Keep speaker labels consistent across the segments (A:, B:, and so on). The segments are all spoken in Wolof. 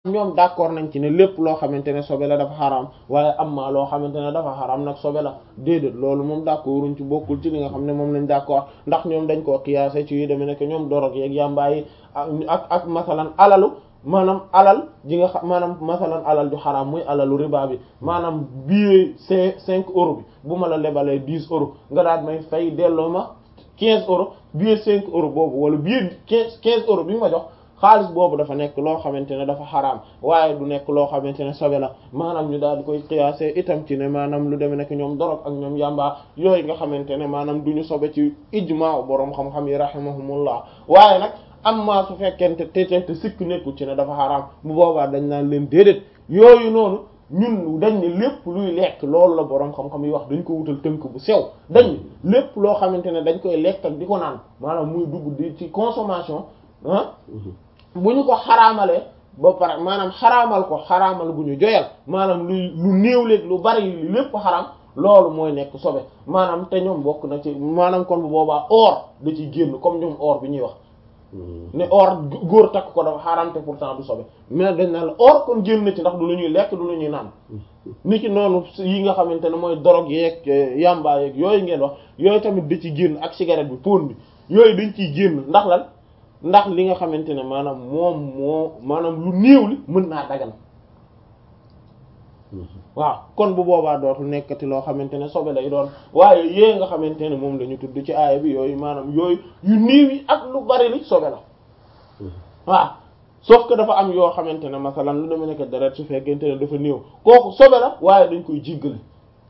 A: ñoom d'accord nañ ci ne lépp loo xamante ne sobe la dafa xaraam waaye am ma loo xamante ne dafa xaraam nag sobe la déedéet loolu moom d'accorduñ ci bokkul ci li nga xam ne moom lañ d'accord ndax ñoom dañ koo qiyaase ci yu demee nekk ñoom dorog yeeg yàmbaa yi ak ak masalan alalu maanaam alal ji nga xam maanaam masalan alal ju xaraam muy alalu riba bi maanaam billet cinq cinq euros bi bu ma la lebalee dix euros nga daal may fay delloo ma quinze euros billet cinq euros boobu wala billet quinze quinze euros bi ma jox xaalis boobu dafa nekk loo xamante ne dafa xaraam waaye du nekk loo xamante ne sobe la maanaam ñu daal di koy qiyaase itam ci ne maanaam lu demee nekk ñoom dorog ak ñoom yàmbaa yooyu nga xamante ne maanaam du ñu sobe ci ijmaa boroom xam-xam yi rahimahumullah waaye nag amma su fekkente te te sikk nekkul ci ne dafa xaraam bu boobaa dañ naan leen déedéet yooyu noonu ñun dañ ne lépp luy lekk loolu la boroom xam-xam yi wax dañ ko wutal tënk bu sew dañ lépp loo xamante ne dañ koy lekk ak di ko naan maanaam muy dugg di ci consommation ah bu ñu ko xaraamalee ba pare maanaam xaraamal ko xaraamal gu ñu joyal maanaam luy lu néew léeg lu bari li lépp xaraam loolu mooy nekk sobe maanaam te ñoom bokk na ci maanaam kon bu boobaa or da ciy génn comme ñoom or bi ñuy wax ne or góor takk ko dafa xaraam te pourtant du sobe mais dañ naan la or kon génn na ci ndax du lu ñuy lekk du lu ñuy naan ni ki noonu yi nga xamante ne mooy dorog yeeg yamba yeeg yooyu ngeen wax yooyu tamit da ci génn ak cigarette bi pon bi yooyu dañ ciy génn ndax lan ndax li nga xamante ne maanaam moom moo maanaam lu néew li mën naa dagan waaw kon bu boobaa dootul nekkati loo xamante ne sobe lay doon waaye yée nga xamante ne moom la ñu tudd ci aaya bi yooyu maanaam yooyu yu néew yi ak lu bari li sobe la waaw sauf que dafa am yoo xamante ne masalan lu dama nekk deret su fekkente ne dafa néew kooku sobe la waaye dañ koy jéggale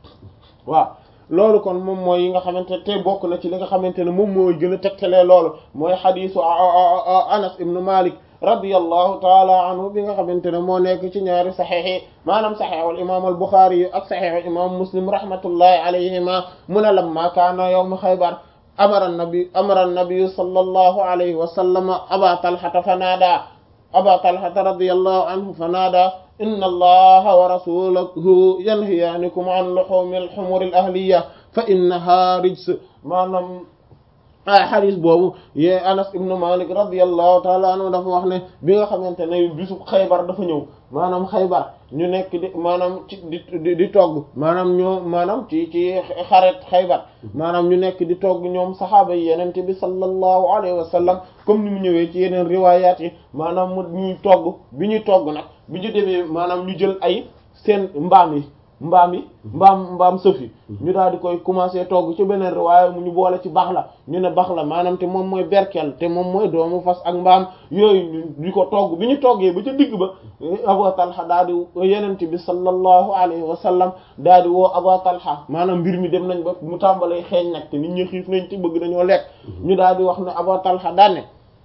A: waaw loolu kon moom mooy yi nga xamante te bokk na ci li nga xamante ne moom mooy gën a tegtalee loolu mooy xadiisu Anas ibn Malik radiyallahu taala anhu bi nga xamante ne moo nekk ci ñaari saxiix yi maanaam saxiixul imaam al Buxaari yi ak saxiixul imaam Muslim rahmatullahi alayhima mu ne lamma kaana yawmu Xaybar amara nabi amara nabi sallallahu alayhi wa sallam aba talhata fanaada aba talhata radiyallahu anhu fanaada inna allaha wa rasulahu yanhiyaanikum an luhumi al-humur al-ahliya fa innaha rijs maanaam xadis boobu ye Anas ibn Malik radiyallahu taala anhu dafa wax ne bi nga xamante ne bisu Xaybar dafa ñëw maanaam Xaybar ñu nekk di maanaam ci di di togg maanaam ñoo maanaam ci ci xaret Xaybar maanaam ñu nekk di togg ñoom saxaaba yi yenente bi sallallahu alayhi wa sallam comme ni mu ñëwee ci yeneen riwaayaat yi maanaam mu ñuy togg bi ñuy togg nag bi ñu demee maanaam ñu jël ay seen mbaam yi mbaam yi mbaam mbaam sëf yi ñu daal di koy commencer togg ci beneen riwaaya mu ñu boole ci bax la ñu ne bax la maanaam te moom mooy berkel te moom mooy doomu fas ak mbaam yooyu ñu ko togg bi ñu toggee ba ca digg ba Abu Talha daal di yenente bi sallallahu alayhi wa sallam daal di woo Abu Talha maanaam mbir mi dem nañ ba mu tàmbalee xeeñ nag te nit ñi xiif nañ ci bëgg nañoo lekk ñu daal di wax ne Abu Talha daane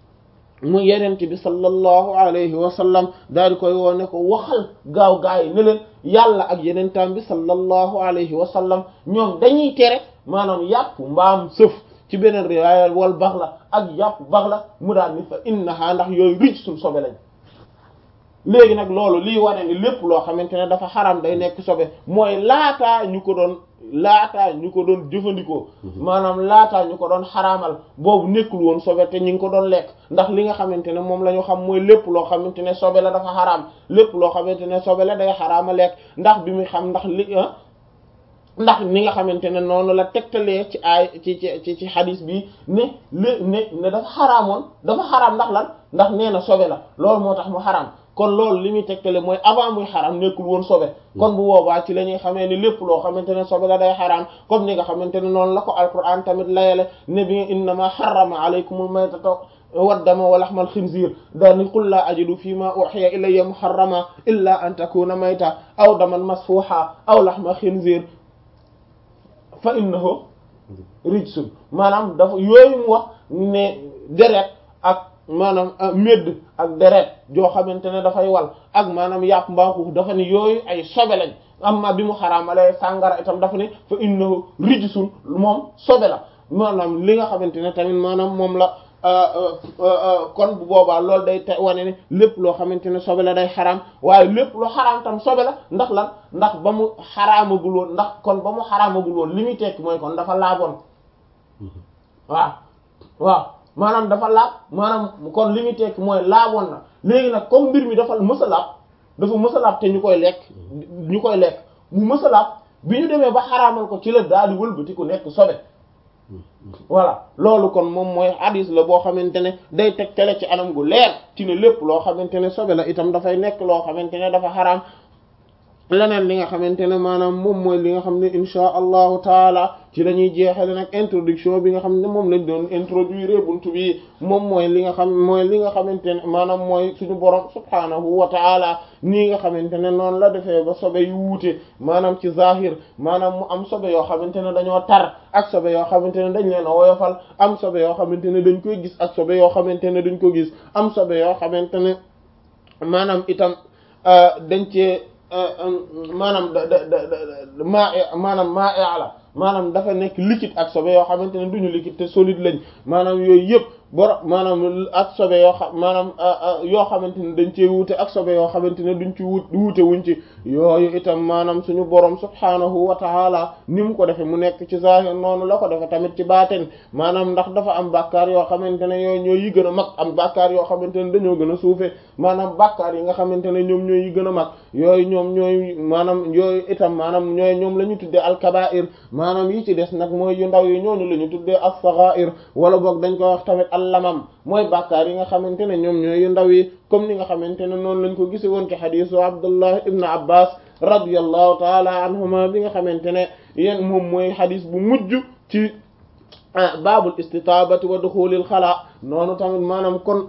A: mu yenente bi sallallahu alayhi wa sallam daal di koy woo ne ko waxal gaaw gaa yi ne leen yàlla ak yenentaan bi sallallahu alayhi wa sallam ñoom dañuy tere maanaam yàpp mbaam sëf ci beneen riwaaya wal bax la ak yàpp bax la mu daal ni fa innaha ndax yooyu rij suñ sobe lañ léegi nag loolu lii wane ni lépp loo xamante ne dafa xaram day nekk sobe mooy laataa ñu ko doon laataa ñu ko doon jëfandikoo maanaam laataa ñu ko doon xaraamal boobu nekkul woon sobe te ñu ngi ko doon lekk ndax li nga xamante ne moom la ñu xam mooy lépp loo xamante ne sobe la dafa xaraam lépp loo xamante ne sobe la day xaraama lekk ndax bi muy xam ndax li ndax ni nga xamante ne noonu la tegtalee ci ay ci ci ci xadis bi ne lé ne ne dafa xaraamoon dafa xaraam ndax lan ndax nee na sobe la loolu moo tax mu xaraam kon loolu li muy tegtale mooy avant muy xaram nekkul woon sobe kon bu boobaa ci la ñuy xamee ni lépp loo xamante ne sobe la day xaraam comme ni nga xamante ne noonu la ko alquran tamit layale ne bi innama harrama alaykumul maytata waddama wa lahmal xinziir daani qul laa ajidu fi ma uhiya ilayya muharrama illa an takuna mayta aw daman masfuha aw lahma xinziir fa innahu rijsun maanaam dafa yooyu mu wax ne deret ak maanaam médd ak deret joo xamante ne dafay wal ak maanaam yàpp mbaaxu dafa ne yooyu ay sobe lañ amma bi mu xaraamalee sàngara itam dafa ne fa innahu rijsun moom sobe la maanaam li nga xamante ne tamit maanaam moom la kon bu boobaa loolu day te wane ne lépp loo xamante ne sobe la day xaraam waaye lépp lu xaraam tam sobe la ndax lan ndax ba mu xaraamagul woon ndax kon ba mu xaraamagul woon li muy tekki mooy kon dafa laaboon waaw waaw maanaam dafa laab maanaam kon li muy tekki mooy laaboon na léegi nag comme mbir mi dafa mës a laab dafa mësalaab te ñu koy lekk ñu koy lekk mu mësalaab bi ñu demee ba xaraamal ko ci la daal di wëlbati ku nekk sobe voilà loolu kon moom mooy hadis la boo xamante ne day teg tele ci anam gu leer ci ne lépp loo xamante ne sobe la itam dafay nekk loo xamante ne dafa xaraam leneen li nga xamante ne maanaam moom mooy li nga xam ne insha allahu taala ci lañuy jeexale nag introduction bi nga xam ne moom lañ doon introduire buntu bi moom mooy li nga xam mooy li nga xamante ne maanaam mooy suñu borom subhaanahu wa taala nii nga xamante ne noonu la defee ba sobe yu wuute maanaam ci zahir maanaam mu am sobe yoo xamante ne dañoo tar ak sobe yoo xamante ne dañ leen a woyofal am sobe yoo xamante ne dañ koy gis ak sobe yoo xamante ne dañ ko gis am sobe yoo xamante ne maanaam itam dañ cee maanaam da da da maa maanaam maa la maanaam dafa nekk liquide ak sobe yoo xamante ne duñu liquide te solide lañ maanaam yooyu yëpp boro maanaam ak sobe yoo xam maanaam yoo xamante ne dañ cee wuute ak sobe yoo xamante ne duñ ci wut wuute wuñ ci yooyu itam maanaam suñu borom subhaanahu wa taala ni mu ko defe mu nekk ci zahir noonu la ko defe tamit ci baaten maanaam ndax dafa am bàkkaar yoo xamante ne yooyu ñooy yi gën a mag am bàkkaar yoo xamante ne dañoo gën a suufe maanaam bàkkaar yi nga xamante ne ñoom ñooy yi gën a mag yooyu ñoom ñooy maanaam yooyu itam maanaam ñooy ñoom la ñu tuddee alkabair maanaam yi ci des nag mooy yu ndaw yi ñooñu la ñu tuddee as-saghair wala boog dañ ko wax tamit allamam mooy bàkkaar yi nga xamante ne ñoom ñooy yu ndaw yi comme ni nga xamante ne noonu lañ ko gise woon ci xadiisu Abdullah ibn Abbas radiyallahu taala anhuma bi nga xamante ne yéen moom mooy xadiis bu mujj ci baabul istitaabati wa duxulil xalaa noonu tamit maanaam kon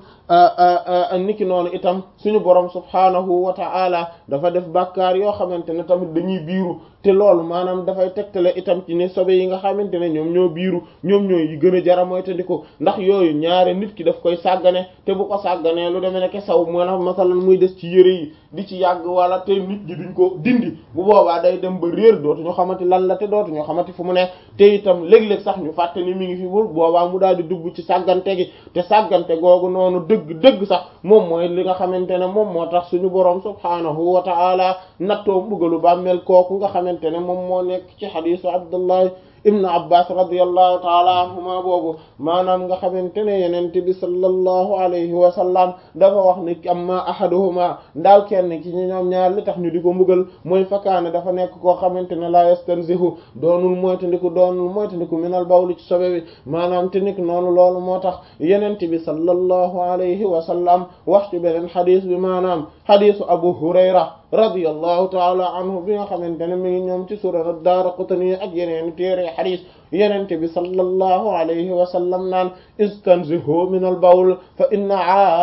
A: niki noonu itam suñu borom subhaanahu wa ta'ala dafa def bàkkaar yoo xamante ne tamit dañuy biiru te loolu maanaam dafay tegtale itam ci ne sobe yi nga xamante ne ñoom ñoo biiru ñoom ñooy yi gën a jara mooy tandiko ndax yooyu ñaare nit ki daf koy sàggane te bu ko sàgganee lu demee nekk saw maanaam masalan muy des ci yëre yi di ci yàgg wala te nit ñi duñ ko dindi bu boobaa day dem ba réer dootuñu xamante lan la te dootuñu xamante fu mu ne te itam léeg-léeg sax ñu fàtte ni mi ngi fi bul boobaa mu daal di dugg ci sàggante gi te sàggante googu noonu dëgg dëgg sax moom mooy li nga xamante ne moom moo tax suñu boroom subhaanahu wa ta'ala nattoo mbugalu bàmmeel kooku nga xamante ne moom moo nekk ci xadiisu Abdullah ibnu abbas radiallahu taala anhuma boobu maanaam nga xamante ne yenente bi sallallahu alayhi wa sallam dafa wax ni amma ahaduhuma ndaaw kenn ki ñu ñoom ñaar li tax ñu di ko mbugal mooy fakaane dafa nekk koo xamante ne la yastanzihu doonul moytandiku doonul moytandiku minal bawli ci sobe bi maanaam te nik noonu loolu moo tax yenente bi sallallahu alayhi wa sallam wax ci beneen xadis bi maanaam xadisu abu hurayra radiyallahu taala anhu bi nga xamante ne mi ngi ñoom ci sunan ad-Daraqutni ak yeneen téere xadis yenente bi sallallahu alayhi wa sallam naan istanzihu min al bawl fa inna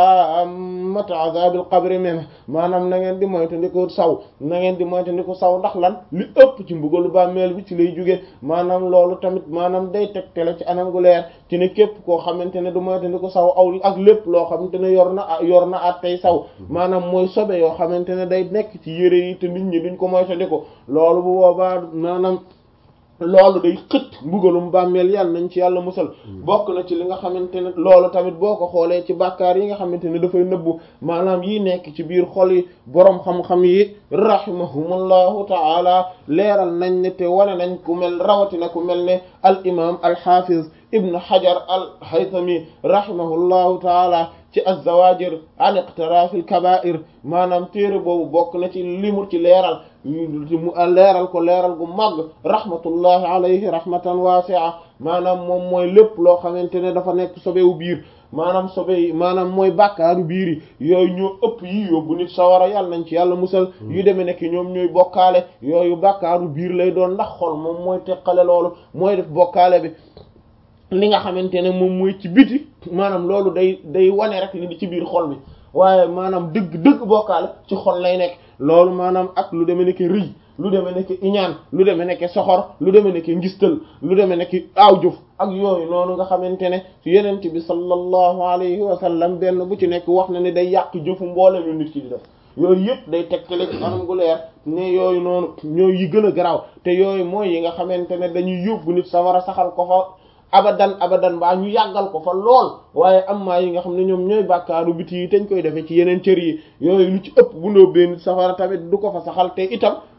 A: ammata azab al qabri min maanaam na ngeen di moytandiku saw na ngeen di moytandiku saw ndax lan li ëpp ci mbugalu bàmmeel bi ci lay jóge maanaam loolu tamit maanaam day tegtale ci anam gu leer ci ne képp koo xamante ne du moytandiku saw aw ak lépp loo xamante ne yor na yor na at tey saw maanaam mooy sobe yoo xamante ne day nekk ci yére yi te nit ñi duñ ko moytandiku loolu bu boobaa maanaam loolu day xët mbugalum bàmmeel yàlla nañ ci yàlla musal bokk na ci li nga xamante ne loolu tamit boo ko xoolee ci bàkkaar yi nga xamante ne dafay nëbbu maanaam yi nekk ci biir xol yi boroom xam-xam yi rahimahumullahu ta'ala leeral nañ ne te wane nañ ku mel rawatina ku mel ne al imam al hafiz ibnu hajar al haythami rahimahullahu ta'ala ci az-zawajir an iqtiraf al kaba'ir maanaam téere boobu bokk na ci limu ci leeral mu leeral ko leeral gu màgg rahmatullahi alayhi rahmatan wasi'a maanaam moom mooy lépp loo xamante ne dafa nekk sobewu biir maanaam sobe yi maanaam mooy bàkkaaru biir yi yooyu ñoo ëpp yi yóbbu nit sawara yàlla nañ ci yàlla musal yu demee nekk ñoom ñooy bokkaale yooyu bàkkaaru biir lay doon ndax xol moom mooy teqale loolu mooy def bokkaale bi li nga xamante ne moom mooy ci biti maanaam loolu day day wane rek li di ci biir xol bi waaye maanaam dëgg dëgg bokkaale ci xol lay nekk loolu maanaam ak lu demee nekk rëy lu demee nekk iñaan lu demee nekk soxor lu demee nekk ngistal lu demee nekk aaw jëf ak yooyu noonu nga xamante ne yenent bi sallallahu alayhi wa sallam benn bu ci nekk wax na ne day yàq jëfu mboolem yu nit ki di def yooyu yëpp day tegtale ci anam gu leer ne yooyu noonu ñooy yi gën a garaaw te yooyu mooy yi nga xamante ne dañuy yóbbu nit sa war a saxal ko fa abadan abadan baa ñu yàggal ko fa lool waaye am maa yi nga xam ne ñoom ñooy bàkkaaru biti yi teñ koy defee ci yeneen cër yi yooyu lu ci ëpp bu ndóobbee nit safara tamit du ko fa saxal te itam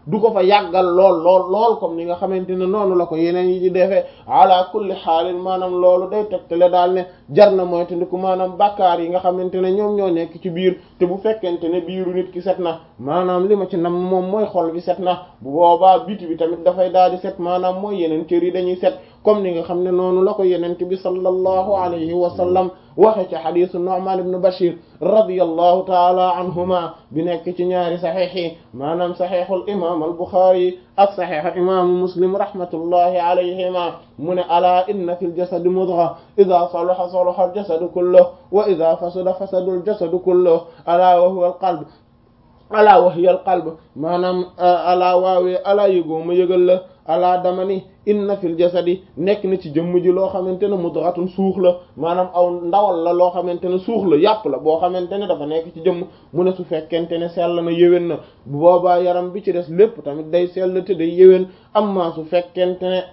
A: du ko fa yàggal lool lool lool comme ni nga xamante ne noonu la ko yeneen yi di defee ala kulli xaalin maanaam loolu day tegtale daal ne jar na mooy tandiku maanaam bàkkaar yi nga xamante ne ñoom ñoo nekk ci biir te bu fekkente ne biiru nit ki set na maanaam li ma ci nam moom mooy xol bi set na bu boobaa biti bi tamit dafay daal di set maanaam mooy yeneen cër yi dañuy set comme ni nga xam ne noonu la ko yenente bi sallallahu alayhi wa sallam waxe ci xadisu Nu'man ibn Bashir radiyallahu taala anhuma bi nekk ci ñaari saxiix yi maanaam saxiixul imam al Buxaari ak saxiixu imaamu Muslim rahmatullahi alayhima mu ne alaa inna fil jasadi mudgha idha salaha salaha al jasadu kulluhu wa idha fasada fasada al jasadu kulluhu alaa wa huwa al qalb alaa wa hiya al qalb maanaam alaa waawee alaa yëgoo ma yëgal la alaa dama ni inna fil jasadi nekk na ci jëmm ji loo xamante ne mudghatun suux la maanaam aw ndawal la loo xamante ne suux la yàpp la boo xamante ne dafa nekk ci jëmm mu ne su fekkente ne sell na yéwén na bu boobaa yaram bi ci des lépp tamit day sell te day yéwén amma su fekkente ne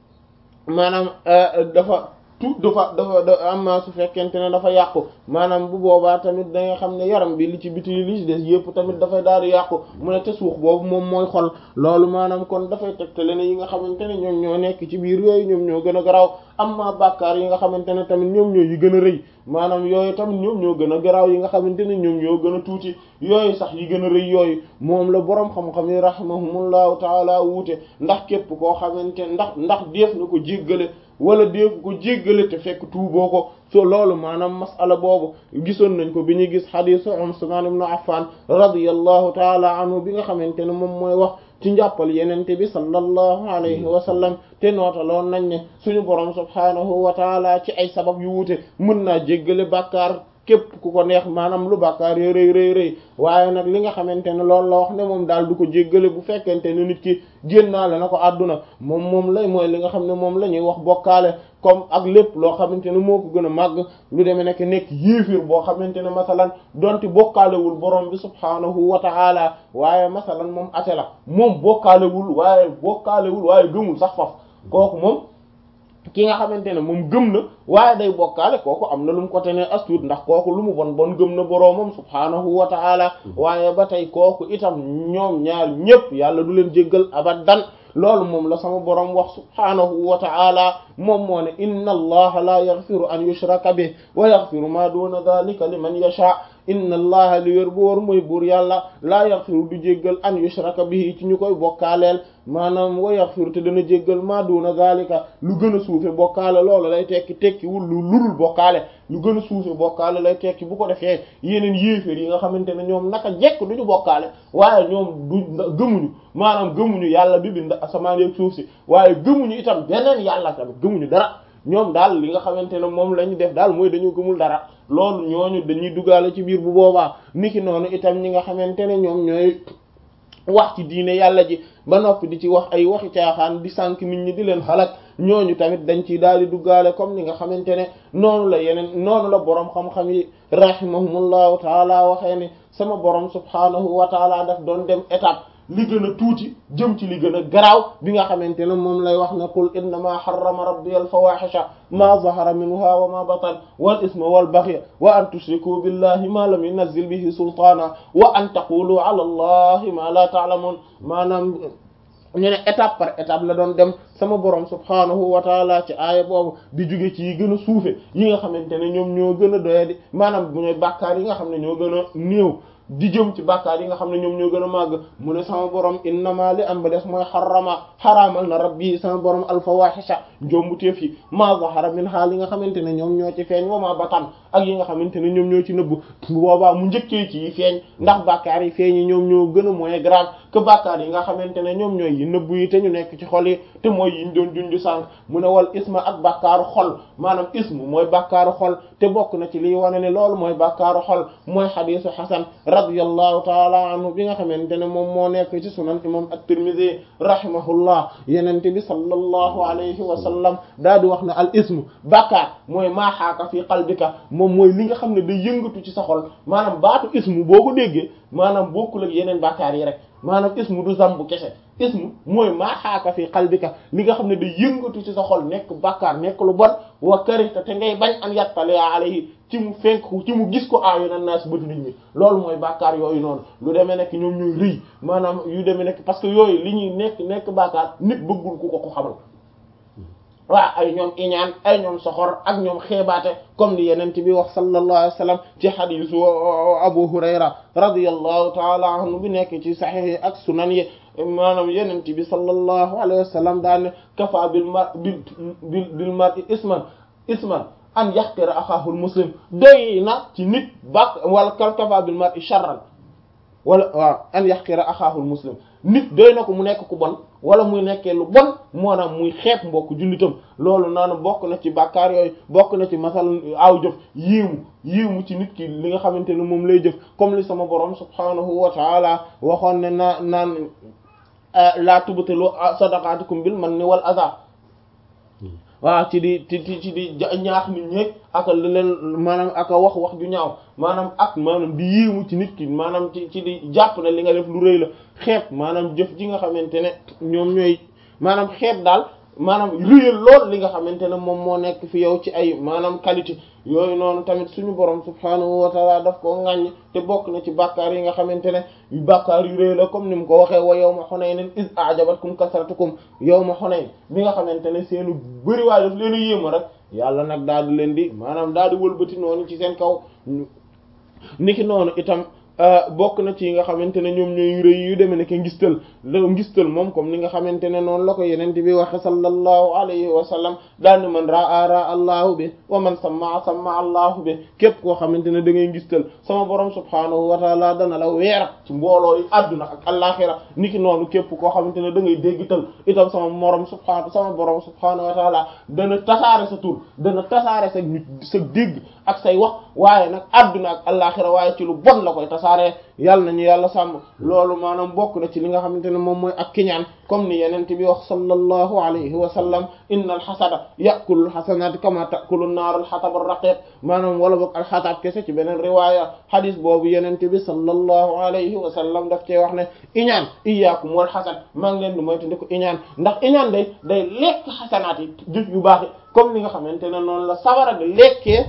A: maanaam dafa tout dafa dafa amma su fekkente ne dafa yàqu maanaam bu boobaa tamit da nga xam ne yaram bi li ci biti li ci des yëpp tamit dafay daal di yàqu mu ne te suux boobu moom mooy xol loolu maanaam kon dafay tegtale ne yi nga xamante ne ñoom ñoo nekk ci biir yooyu ñoom ñoo gën a garaaw amma bàkkaar yi nga xamante ne tamit ñoom ñoo yi gën a rëy maanaam yooyu tamit ñoom ñoo gën a garaaw yi nga xamante ne ñoom ñoo gën a tuuti yooyu sax yi gën a rëy yooyu moom la boroom xam-xam yi rahimahumullahu taala wuute ndax képp koo xamante ndax ndax def na ko jéggale wala def ko jéggale te fekk tuuboo ko so loolu maanaam masala boobu gisoon nañ ko bi ñuy gis xadiisu Usmaan ibn Affan radiyallahu taala anhu bi nga xamante ne moom mooy wax ci njàppal yenente bi sallallahu alayhi wa sallam te nootaloon nañ ne suñu borom subhaanahu wa taala ci ay sabab yu wuute mën naa jéggale bàkkaar képp ku ko neex maanaam lu bàkkaar yo rëy rëy rëy waaye nag li nga xamante ne loolu la wax ne moom daal du ko jéggale bu fekkente ne nit ki génnaale na ko àdduna moom moom lay mooy li nga xam ne moom la ñuy wax bokkaale comme ak lépp loo xamante ne moo ko gën a màgg lu demee nekk nekk yéefir boo xamante ne masalan donte bokkaalewul borom bi subhaanahu wa ta'ala waaye masalan moom ate la moom bokkaalewul waaye bokkaalewul waaye gëmul sax faf kooku moom ki nga xamante ne moom gëm na waaye day bokkaale kooku am na lu mu ko tenee astuut ndax kooku lu mu bon bon gëm na boroomam subhaanahu wa ta'ala waaye ba tey kooku itam ñoom ñaar ñépp yàlla du leen jéggal abadan loolu moom la sama boroom wax subhaanahu wa ta'ala moom moo ne inna allaha la yaghfiru an yushraka bih wa yaghfiru ma duna dhalika liman yasha inna allaha li wér bu war mooy buur yàlla laa yaghfiru du jéggal an yushraka bihi ci ñu koy bokkaaleel maanaam wa yaghfiru te dana jéggal ma duna zalika lu gën a suufe bokkaale loolu lay tekki tekki wul lu lurul bokkaale lu gën a suufe bokkaale lay tekki bu ko defee yeneen yéeféer yi nga xamante ne ñoom naka jekk duñu bokkaale waaye ñoom du gëmuñu maanaam gëmuñu yàlla bi bind asamaan ak suuf si waaye gëmuñu itam beneen yàlla tamit gëmuñu dara ñoom daal li nga xamante ne moom la ñu def daal mooy dañu gëmul dara loolu ñooñu dañuy duggaale ci biir bu boobaa niki noonu itam ñi nga xamante ne ñoom ñooy wax ci diine yàlla ji ba noppi di ci wax ay waxi caaxaan di sànk nit ñi di leen xalak ñooñu tamit dañ ciy daal di duggaale comme ni nga xamante ne noonu la yeneen noonu la boroom xam-xam yi rahimahumullahu taala waxee ne sama boroom subhaanahu wa taala daf doon dem étape li gën a tuuti jëm ci li gën a garaaw bi nga xamante ne moom lay wax ne qul innama harrama rabbi al fawahisha ma zahara minha wa ma batan wal isma wal baghya wa an tushriku billahi ma lam yunzil bihi sultana wa an taqulu ala allahi ma la ta'lamun maanaam ñu ne étape par étape la doon dem sama borom subhaanahu wa taala ci aaya boobu di jóge ci yi gën a suufe yi nga xamante ne ñoom ñoo gën a doyadi maanaam bu ñooy bàkkaar yi nga xam ne ñoo gën a néew di jëm ci bàkkaar yi nga xam ne ñoom ñoo gën a màgg mu ne sama borom innama li am ba des mooy xarama xaraamal na rabbi sama borom alfawahisha njombuteef yi ma zahara min ha li nga xamante ne ñoom ñoo ci feeñ wa ma batan ak yi nga xamante ne ñoom ñoo ci nëbb bu boobaa mu njëkkee ci yi feeñ ndax bàkkaar yi feeñ yi ñoom ñoo gën a mooy grave que bàkkaar yi nga xamante ne ñoom ñooy yi nëbb yi te ñu nekk ci xol yi te mooy yiñ doon junju sànq mu ne wal isma ak bàkkaaru xol maanaam ismu mooy bàkkaaru xol te bokk na ci liy wane ne loolu mooy bàkkaaru xol mooy xadiisu xasan radiyallahu taala anhu bi nga xamante ne moom moo nekk ci sunan imam at-Tirmidhi rahimahullah yenente bi sallallahu alayhi wa sallam daa di wax ne al ismu bàkkaar mooy maaxaaka fi qalbika moom mooy li nga xam ne day yëngatu ci sa xol maanaam baatu ismu boo ko déggee maanaam bokkul ak yeneen bàkkaar yi rek maanaam ismu du zambu kese ismu mooy maa xaaka fi qalbika li nga xam ne day yëngatu ci sa xol nekk bàkkaar nekk lu bon wa karita te ngay bañ an yattali alayhi ci mu fenk ci mu gis ko aayu na naas bët nit ñi loolu mooy bàkkaar yooyu noonu lu demee nekk ñoom ñooy rëy maanaam yu demee nekk parce que yooyu li ñuy nekk nekk bàkkaar nit bëggul ku ko ko xamal waaw ay ñoom iñaan ay ñoom soxor ak ñoom xeebaate comme ni yenent bi wax sallallahu alayhi wa sallam ci xadisu Abu Hurayra radiyallahu taala anhu bi nekk ci saxiix yi ak sunan yi maanaam yenent bi sallallahu alayhi wa sallam daan ne kafa bil mar bil bil bil mar'i isman isman an yaxtira axaahul muslim doy na ci nit bak wala kal kafa bil mar'i sharran wala waaw an yaxtira axaahul muslim nit doy na ko mu nekk ku bon wala muy nekkee lu bon maanaam muy xeeb mbokk jullitam loolu naanu bokk na ci bàkkaar yooyu bokk na ci masal aw jëf yéemu yéemu ci nit ki li nga xamante ne moom lay jëf comme li sama borom subhanahu wa taala waxoon ne naa naan laa tubtilu sadaqaatikum bil manni wal adha waaw ci di ci ci di ñaax nit ñeeg ak li leen maanaam ak wax wax ju ñaaw maanaam ak maanaam di yéemu ci nit ki maanaam ci ci di jàpp ne li nga def lu rëy la xeeb maanaam jëf ji nga xamante ne ñoom ñooy maanaam xeeb daal maanaam rëyal lool li nga xamante ne moom moo nekk fi yow ci ay maanaam qualité yooyu noonu tamit suñu borom subhaanahu wa taala daf ko ŋàññ te bokk na ci bàkkaar yi nga xamante ne yu bàkkaar yu rëy la comme ni mu ko waxee wa yawma Hunayn iz a'jabatkum kasratukum yawma Hunayn bi nga xamante ne seenu bëriwaay daf leen a yéema rek yàlla nag daal di leen di maanaam daal di wëlbati noonu ci seen kaw niki noonu itam bokk na ci yi nga xamante ne ñoom ñooy rëy yu demee ne ke ngistal la ngistal moom comme ni nga xamante ne noonu la ko yenente bi waxe sallallahu alayhi wa sallam daal ne man raa raa allahu bi wa man samma samma allahu bi képp koo xamante ne da ngay ngistal sama borom subhaanahu wa taala dana la weer ci mbooloo yi adduna ak alaxira niki noonu képp koo xamante ne da ngay déggital itam sama morom subhaanahu sama borom subhaanahu wa taala dana tasaare sa tur dana tasaare sa nit sa dégg ak say wax waaye nag adduna ak alaxira waaye ci lu bon la koy tasaare yàlla nañu yàlla sàmm loolu maanaam bokk na ci li nga xamante ne moom mooy ak kiñaan comme ni yenent bi wax sallallahu alayhi wa sallam inna alxasada yakulu alxasanat kama takulu naar alxatab arraqiq maanaam wala boog alxatab kese ci beneen riwaya hadis boobu yenent bi sallallahu alayhi wa sallam daf cee wax ne iñaan iyaakum wal xasad maa ngi leen di moytu ndi ko iñaan ndax iñaan day day lekk xasanaat yi jëf yu baax yi comme ni nga xamante ne noonu la sabara di lekkee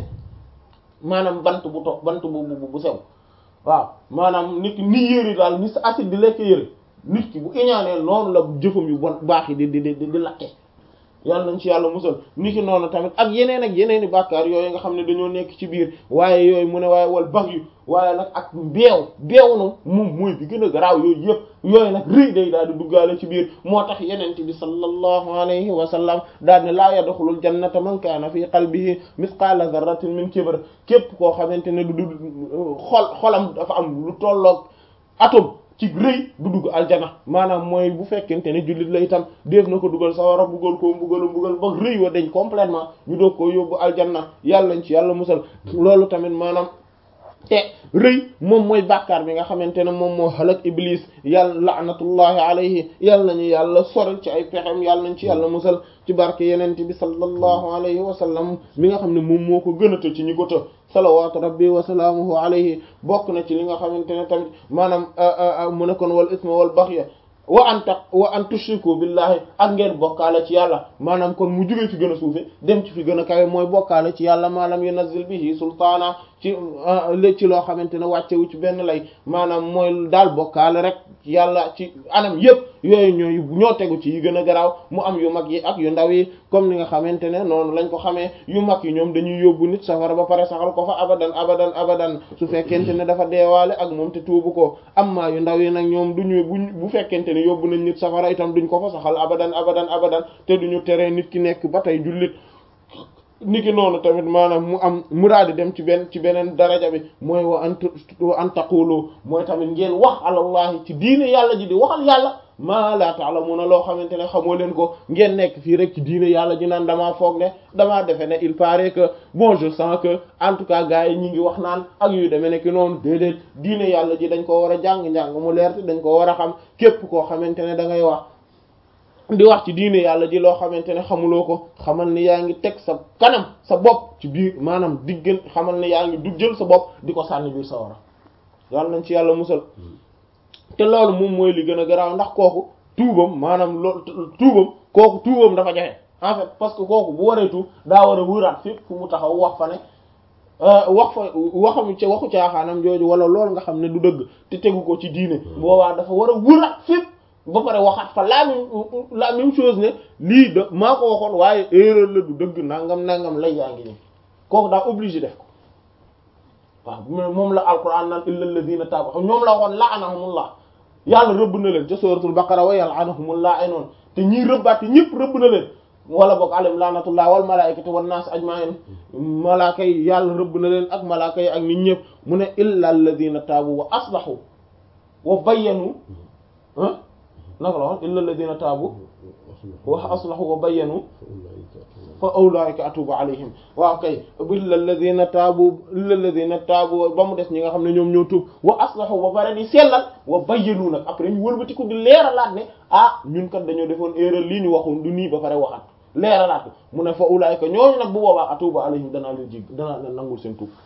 A: maanaam bant bu to bant bu bu bu sew waaw maanaam nit ki ni yëri daal ni sa acide di lekk yëri nit ki bu iñaanee noonu la jëfam yu bon baax yi di di di di lakke yàlla nañ ci yàlla musal ni ki noonu tamit ak yeneen ak yeneen i bàkkaar yooyu nga xam ne dañoo nekk ci biir waaye yooyu mu ne waaye wal bax yu waaye nag ak beew beew na moom mooy bi gën a garaaw yooyu yëpp yooyu nag rëy day daal di duggaale ci biir moo tax yenente bi sallallahu alayhi wa sallam daal ne laa yadxulul jannata man kaana fi qalbihi misqaala zarratin min kibr képp koo xamante ne du du xol xolam dafa am lu tolloog atome ci rëy du dugg aljana maanaam mooy bu fekkente ne jullit la itam def na ko dugal sawara buggal koo mbugal mbugal ba rëy wa dañ complètement ñu doog koo yóbbu aljanna yàlla nañ ci yàlla musal loolu tamit maanaam te rëy moom mooy bàkkaar bi nga xamante ne moom moo halak iblis yàlla laanatullahi alayhi yàlla nañu yàlla sorel ci ay pexem yàlla nañ ci yàlla musal ci barke yenente bi sallallahu alayhi wa sallam mi nga xam ne moom moo ko gënata ci ñi ko të salawatu rabbi wa salaamuhu alayhi bokk na ci li nga xamante ne tamit maanaam mu ne kon wal isma wal baxya wa an ta wa an tushriku billahi ak ngeen bokkaale ci yàlla maanaam kon mu jógee fi gën a suufe dem ci fi gën a kawe mooy bokkaale ci yàlla maalam yunazzil bihi sultaana ci lé ci loo xamante ne wàccewu ci benn lay maanaam mooy daal bokkaale rek yàlla ci anam yëpp yooyu ñooy ñoo tegu ci yi gën a garaaw mu am yu mag yi ak yu ndaw yi comme ni nga xamante ne noonu lañ ko xamee yu mag yi ñoom dañuy yóbbu nit safara ba pare saxal ko fa abadan abadan abadan su fekkente ne dafa deewaale ak moom te tuubu ko amma yu ndaw yi nag ñoom duñu bu bu fekkente ne yóbbu nañ nit safara itam duñ ko fa saxal abadan abadan abadan te duñu tere nit ki nekk ba tey jullit niki noonu tamit maanaam mu am mu daal di dem ci benn ci beneen daraja bi mooy wa an wa an taqulu mooy tamit ngeen wax alallahi ci diine yàlla ji di waxal yàlla maa la ta'lamuna loo xamante ne xamoo leen ko ngeen nekk fii rek ci diine yàlla ji naan damaa foog ne damaa defe ne il paraît que bon je sens que en tout cas gars yi ñi ngi wax naan ak yu demee nekk noonu déedéet diine yàlla ji dañ ko war a jàng-njàng mu leer te dañ ko war a xam képp koo xamante ne da ngay wax di wax ci diine yàlla ji loo xamante ne xamuloo ko xamal ni yaa ngi teg sa kanam sa bopp ci biir maanaam diggan xamal ni yaa ngi du jël sa bopp di ko sànni biir sa wara yàlla nañ ci yàlla musal te loolu moom mooy li gën a garaaw ndax kooku tuubam maanaam loolu tuubam kooku tuubam dafa jafe en fait parce que kooku bu waree tuub daa war a wëraat fépp fu mu taxaw wax fa ne wax fa waxam ca waxu caaxaanam jooju wala loolu nga xam ne du dëgg te tegu ko ci diine boobaa dafa war a wëraat fépp ba pare waxaat fa la même la même chose ne lii da maa ko waxoon waaye erreur la du dëgg nangam nangam lay yaa ngi nii kooku daa obligé def ko waaw moom la alquran naan illa alladhina taabu ñoom la waxoon la'anahumullah yàlla rëbb na leen ca suratul baqara wa yal'anuhumullah ay noonu te ñii rëbbaat yi ñëpp rëbb na leen wala boog alayhim laanatullah wal malaikati wan nas ajma'in malaaka yi yàlla rëbb na leen ak malaaka yi ak nit ñëpp mu ne illa alladhina taabu wa aslahu wa bayyanu ah naka la wax illa alladhina taabu wa aslahu wa bayyanu fa ulaika atubu alayhim waaw kay illa alladhina taabu illa alladhina taabu ba mu des ñi nga xam ne ñoom ñoo tuub wa aslahu ba pare di sellal wa bayyanu nag après ñu wëlbatiku di leeralaat ne ah ñun kat dañoo defoon erreur lii ñu waxoon du nii ba pare waxat leeralaat ko mu ne fa ulaika ñooñu nag bu boobaa atubu alayhim danaa leen jig danaa leen nangul seen tuub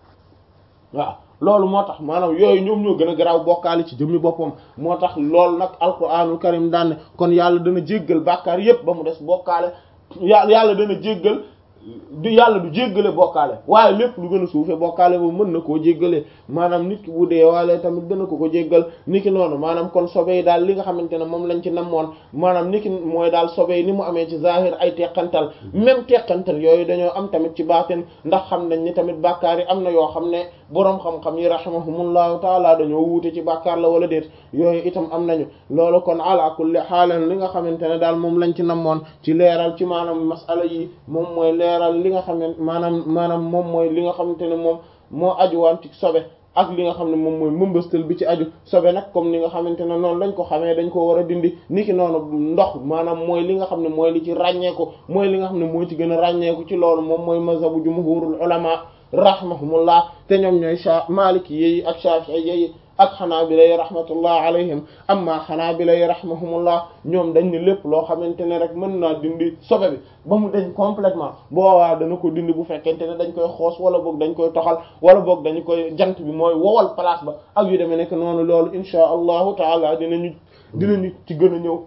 A: waaw loolu moo tax maanaam yooyu ñoom ñoo gën a garaaw bokkaale ci jëmmi boppam moo tax loolu nag alquranul karim daan ne kon yàlla dana jéggal bàkkaar yépp ba mu des bokkaale yàlla yàlla dana jéggal du yàlla du jéggale bokkaale waaye lépp lu gën a suufe bokkaale boobu mën na koo jéggale maanaam nit ki bu dee waale tamit dana ko ko jéggal ni ki noonu maanaam kon sobe yi daal li nga xamante ne moom lañ ci namoon maanaam ni ki mooy daal sobe yi ni mu amee ci zahir ay teqantal même teqantal yooyu dañoo am tamit ci baatin ndax xam nañ ni tamit bàkkaar yi am na yoo xam ne boroom xam-xam yi rahimahumullahu taala dañoo wuute ci bàkkaar la wala déet yooyu itam am nañu loolu kon ala kulli xaalan li nga xamante ne daal moom lañ ci namoon ci leeral ci maanaam masala yi moom mooy leeral li nga xam ne maanaam maanaam moom mooy li nga xamante ne moom moo ajuwaan ci sobe ak li nga xam ne moom mooy mëmbastal bi ci aju sobe nag comme ni nga xamante ne noonu lañ ko xamee dañ ko war a dindi niki noonu ndox maanaam mooy li nga xam ne mooy li ci ràññeeku mooy li nga xam ne mooy ci gën a ràññeeku ci loolu moom mooy mazhabu jumhurul ulama rahimahumullah te ñoom ñooy sha maliki yi ak shafi'i yi ak xanaabila yi rahmatullah alayhim amma xanaabila yi rahimahumullah ñoom dañ ne lépp loo xamante ne rek mën naa dindi sobe bi ba mu dañ complètement boowaa dana ko dindi bu fekkente ne dañ koy xoos wala boog dañ koy toxal wala boog dañu koy jant bi mooy wowal place ba ak yu demee nekk noonu loolu insha allahu taala dinañu dinañu ci gën a ñëw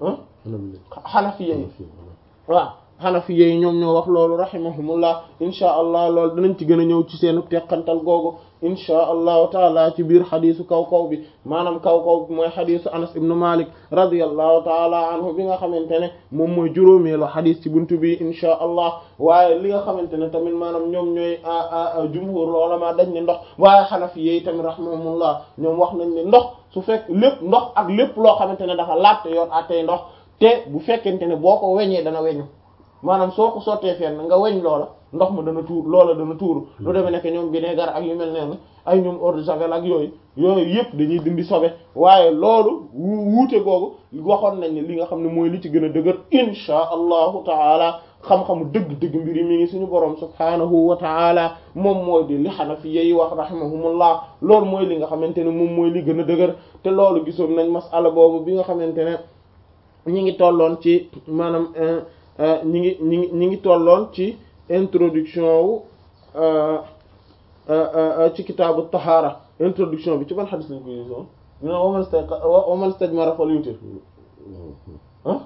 A: ah xanafiya yi waaw xanafiya yi ñoom ñoo wax loolu rahimahumullah insha allah loolu dinañ ci gën a ñëw ci seenu teqantal googu insha allahu taala ci biir xadisu kaw kaw bi maanaam kaw kaw bi mooy xadisu anas ibnu malik radiallahu taala anhu bi nga xamante ne moom mooy juróomeelu xadis ci buntu bi insha allah waaye li nga xamante ne tamit maanaam ñoom ñooy jumhur ulama dañ ne ndox waaye xanafi yi tamit rahimahumullah ñoom wax nañ ne ndox su fekk lépp ndox ak lépp loo xamante ne dafa laajte yoon attey ndox te bu fekkente ne boo ko weñee dana weñu maanaam soo ko sottee fenn nga weñ loola ndox ma dana tuur loola dana tuuru lu demee nekk ñoom vinaigre ak yu mel ne ay ñoom eau de javel ak yooyu yooyu yëpp dañuy dindi sobe waaye loolu wuute googu waxoon nañ ne li nga xam ne mooy li ci gën a dëgër insha allahu taala xam-xamu dëgg-dëgg mbir yi mi ngi suñu borom subhaanahu wa taala moom mooy di li xanafi yi wax rahimahumullah loolu mooy li nga xamante ne moom mooy li gën a dëgër te loolu gisoon nañ masala boobu bi nga xamante ne ñi ngi tolloon ci maanaam ñi ngi ñi ngi ñi ngi tolloon ci introduction wu ci kitaabu tahaara introduction bi ci ban xadis lañ ko gisoon ñu ne waman sta waman stajmara fal yutir ah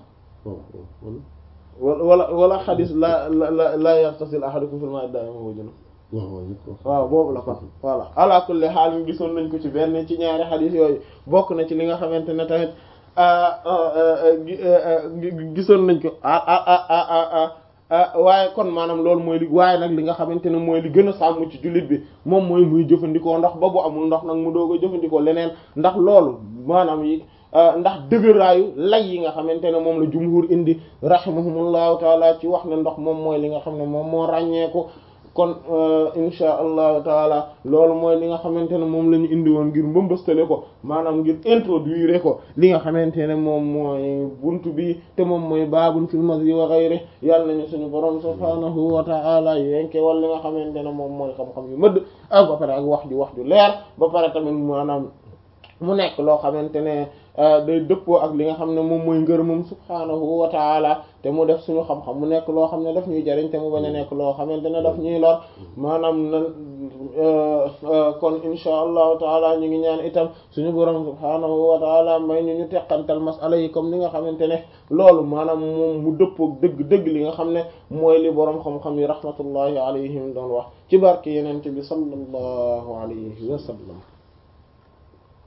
A: wala wala xadis la la la yartasil ahadukum fil ma'i da'im wa junub waaw boobu la kon voilà ala kulli xaal ñu gisoon nañ ko ci benn ci ñaari xadis yooyu bokk na ci li nga xamante ne tamit gisoon nañ ko waaye kon maanaam loolu mooy li waaye nag li nga xamante ne mooy li gën a sàmm ci jullit bi moom mooy muy jëfandikoo ndox ba bu amul ndox nag mu doog a jëfandikoo leneen ndax loolu maanaam yi ndax dëgëraayu lay yi nga xamante ne moom la jumhur indi rahimahumullahu taala ci wax ne ndox moom mooy li nga xam ne moom moo ràññeeku kon insha allahu taala loolu mooy li nga xamante ne moom la ñu indi woon ngir mbëmbëstale ko maanaam ngir introduire ko li nga xamante ne moom mooy buntu bi te moom mooy baabun fil mazyi wa ghayri yàlla nañu suñu borom subhaanahu wa taala yenke wal li nga xamante ne moom mooy xam-xam yu mëdd ak ba pare ak wax ju wax ju leer ba pare tamit maanaam mu nekk loo xamante ne day dëppoo ak li nga xam ne moom mooy ngërëmam subhaanahu wa taala te mu def suñu xam-xam mu nekk loo xam ne daf ñuy jariñ te mu bañ a nekk loo xamante ne daf ñuy lor maanaam na kon insha allahu taala ñu ngi ñaan itam suñu borom subhaanahu wa taala may ñu ñu teqantal masala yi comme ni nga xamante ne loolu maanaam moom mu dëppook dëgg-dëgg li nga xam ne mooy li borom xam-xam yi rahmatullahi alayhim doon wax ci barke yenente bi sallallahu alayhi wa sallam